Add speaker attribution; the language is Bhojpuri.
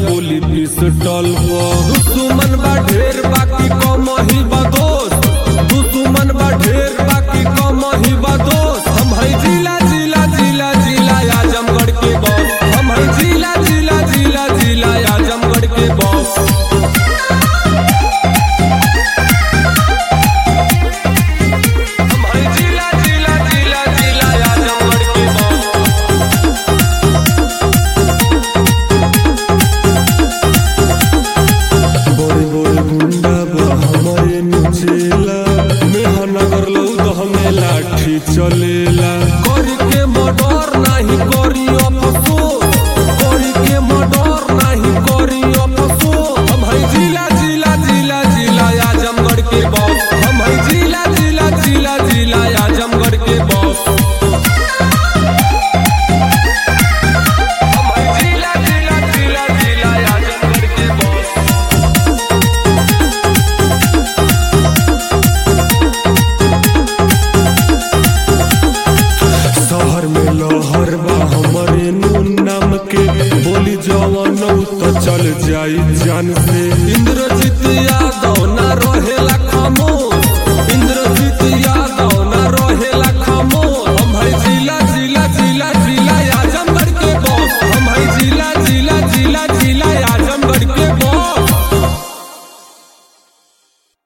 Speaker 1: गोली पिस्टल दुश्मन बा ढेर बाकी कम ही बा दोस्त दुश्मन बा ढेर बाकी कम ही बा दोस्त हम है जिला जिला जिला जिला आजमगढ़ के बॉस हम है जिला जिला जिला जिला आजमगढ़ के बॉस हम है जिला जिला जिला जिला आजमगढ़ के बॉस बड़े बड़े गुंडा बा हमारे नुचेला मेहनगर लौ तो हमें लाठी चलेला करी के मर्डर नहीं करी अफसोस करी के मर्डर नहीं करी अफसोस हम है जिला जिला जिला जिला आजमगढ़ के बॉस हम है जिला जिला जिला जिला आजमगढ़ के बॉस हम है जिला जिला जिला जिला आजमगढ़ के बॉस शहर में लहर बा हमरे नून नाम के बोली जवान तो चल जाई जान से इंद्रजीत यादव ना रहेला खामोश